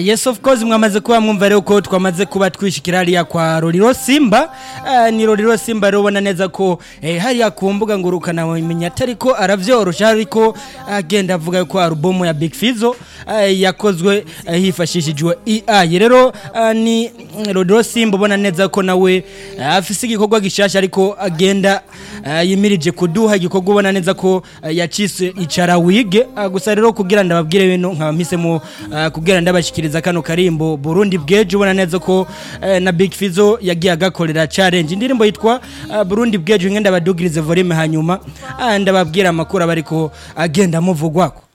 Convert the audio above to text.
yes of course mwamaze kuba mwumva rero ko twamaze kuba twishikira hariya kwa Roriro Simba Ah, ni Roriro Simba rero ubona neza ko eh, hariya ku mbuga ngurukana wamenya atari ko aravyorosha ariko agenda avuga ko album ya Big Fizzo ah, yakozwe ah, hifashishijwe AI rero ah, ni mm, Roriro Simba ubona neza ko nawe ah, afise igikorwa gishasha ariko agenda ah, yimirije kuduha igikorwa ubona neza ko ah, yacise icara wige Ah, gusa rero kugira ndababwire bino nkaba mpisemo ah, kugira ndabashikiriza kano karimbo Burundi bweje ubona neza ko eh, na Big Fizzo yagiye agakorera challenge indirimbo yitwa ah, Burundi bweje ngenda badugirize volume hanyuma ah, ndababwira amakuru abariko agenda muvugwako